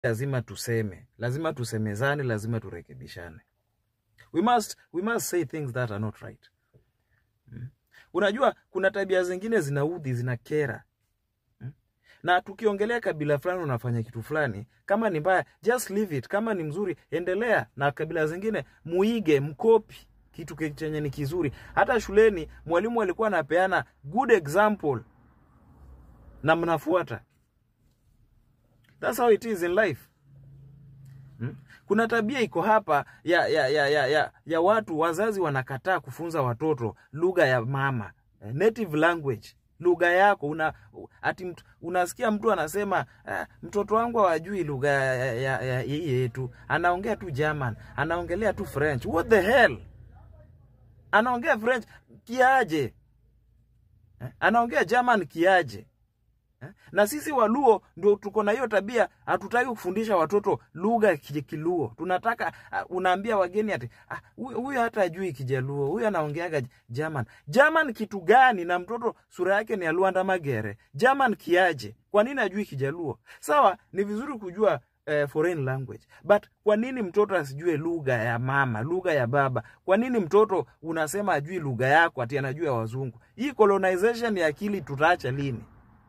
lazima tuseme, lazima tusemezane, lazima turekebishane. We must, we must say things that are not right. Mm. Unajua kuna tabia zingine zinaudhi, zinakera. Mm. Na tukiongelea kabila fulani unafanya kitu fulani, kama ni mbaya, just leave it. Kama ni mzuri, endelea. Na kabila zingine muige, mkopi kitu ke- chenye ni kizuri. Hata shuleni mwalimu alikuwa anapeana good example na mnafuata. That's how it is in life. Hmm? Kuna tabia iko hapa ya, ya, ya, ya, ya, ya watu wazazi wanakataa kufunza watoto lugha ya mama eh, native language lugha yako una ati mtu, unasikia mtu anasema ah, mtoto wangu hawajui lugha ya, ya, ya, ya, hii yetu anaongea tu German anaongelea tu French what the hell anaongea French kiaje eh? anaongea German kiaje Eh? na sisi Waluo ndio tuko na hiyo tabia, hatutaki kufundisha watoto lugha ya ki- Kiluo. Tunataka uh, unaambia wageni ati "Ah, huyu huyu hata ajui Kijaluo, huyu anaongeaga German. German kitu gani? Na mtoto sura yake ni ya Luanda Magere, German kiaje? Kwa nini ajui Kijaluo? Sawa, ni vizuri kujua eh, foreign language but kwa nini mtoto asijue lugha ya mama, lugha ya baba? Kwa nini mtoto unasema ajui lugha yako ati anajua ya wazungu? Hii colonization ya akili tutaacha lini?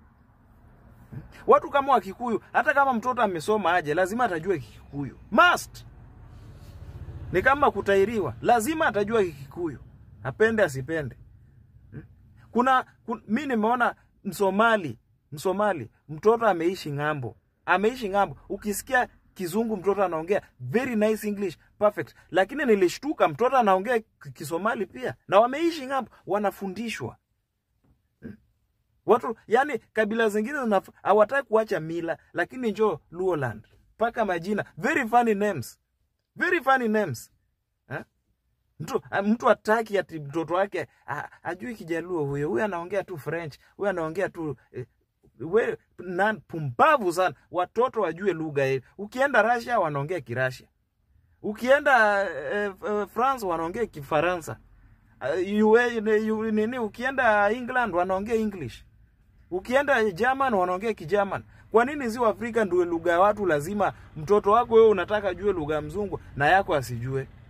Watu kama Wakikuyu, hata kama mtoto amesoma aje, lazima atajua Kikuyu. Must. Ni kama kutairiwa, lazima atajua Kikuyu, apende asipende. Hmm? Kuna, kun, mi nimeona Msomali, Msomali mtoto ameishi ng'ambo, ameishi ng'ambo, ukisikia kizungu mtoto anaongea very nice English perfect, lakini nilishtuka mtoto anaongea ki- Kisomali pia, na wameishi ng'ambo, wanafundishwa watu yani kabila zingine zinaf- hawataki kuacha mila lakini njo luoland mpaka majina very funny names very funny names eh? mtu ah, mtu ataki ati mtoto wake ah, ajui kijaluo huyo huyo anaongea tu french huyo anaongea tu eh, we na pumbavu sana watoto wajue lugha hii ukienda russia wanaongea kirasia ukienda eh, eh, france wanaongea kifaransa uh, UA, nini ukienda england wanaongea english ukienda German wanaongea Kijerman. Kwa nini ziwa Afrika ndio lugha ya watu? Lazima mtoto wako wewe unataka ajue lugha ya mzungu na yako asijue?